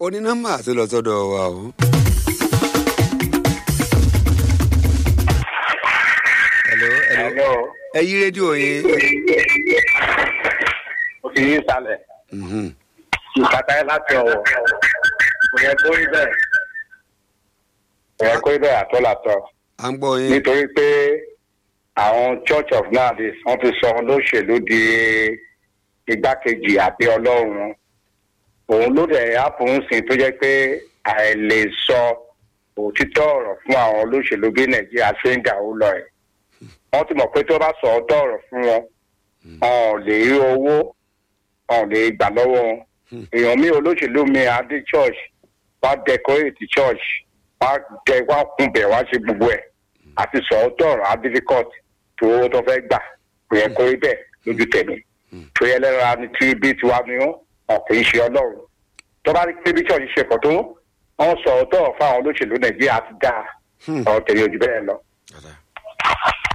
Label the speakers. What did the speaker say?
Speaker 1: onínọ́mbà tó lọ sọ́dọ̀ wa o. hello hello
Speaker 2: Hello.
Speaker 1: ẹ yí rédíò yín.
Speaker 2: Mo fi yín sálẹ̀.
Speaker 1: Mhm.
Speaker 2: Ìkàtà ẹ láti ọ̀wọ̀. Kò yẹ kó rí bẹ́ẹ̀. Kò yẹ kó rí bẹ́ẹ̀ àtọ́làtọ̀.
Speaker 1: à ń gbọ́ yín.
Speaker 2: Nítorí pé àwọn Church of Nowadays wọ́n ti sọ olóṣèlú di igbákejì àbí ọlọ́run. Òun ló dẹ̀ ápùn sìn tó jẹ́ pé àìlè sọ òtítọ́ ọ̀rọ̀ fún àwọn olóṣèlú bí Nàìjíríà ṣe ń gà ó lọ ẹ̀. Wọ́n ti mọ̀ pé tó bá sọ ọ̀tọ̀ ọ̀rọ̀ fún wọn, wọn ò lè rí owó wọn ò lè gbà lọ́wọ́ wọn. èèyàn mi olóṣèlú mi adé church wá decorate church wá dẹ wá kunbẹ̀ wá ṣe gbogbo ẹ̀ àti sọ̀ọ́tọ̀ ọ̀rọ̀ á difficult tó owó tó fẹ́ gbà kò yẹ kó rí bẹ́ẹ̀ lójú tẹ̀mí. tó yẹ lẹ́ra ni tí bí tiwa ni ó ọ̀ kì í ṣe ọlọ́run. tó bá rí pé bí church ṣe pọ̀ tó wọ́n sọ̀ọ́tọ̀ fáwọn olóṣèlú nàìjíríà ti dáa ọ̀rọ̀ tẹ̀lé ojú bẹ́ẹ̀ lọ.
Speaker 1: Dada.